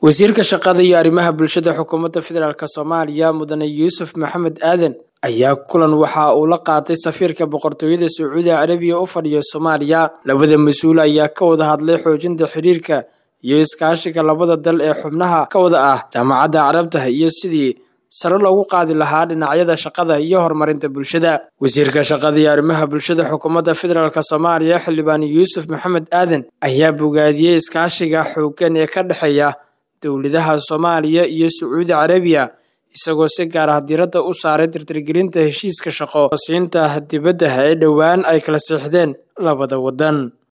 wasiirka shaqada iyo arrimaha bulshada xukuumadda federaalk soomaaliya mudane yuusuf maxamed aadan ayaa kulan waxa uu la qaatay safiirka boqortooyada sacuudi carabiya u fadhiya soomaaliya labada mas-uul ayaa ka wada hadlay xoojinta xiriirka iyo iskaashiga labada dal ee xubnaha ka wada ah jaamacadda carabta iyo sidii sare loogu qaadi lahaa dhinacyada shaqada iyo horumarinta bulshada wasiirka shaqada iyo arrimaha bulshada xukuumadda federaalk soomaaliya xildhibaan yuusuf maxamed aadan ayaa bogaadiyey iskaashiga xooggan ee ka dhexeeya dowladaha soomaaliya iyo sacuudi carabiya isagoo si gaar ah diiradda u saaray tirtirgelinta heshiiska shaqo siinta dibadda ee dhowaan ay kala siixdeen labada waddan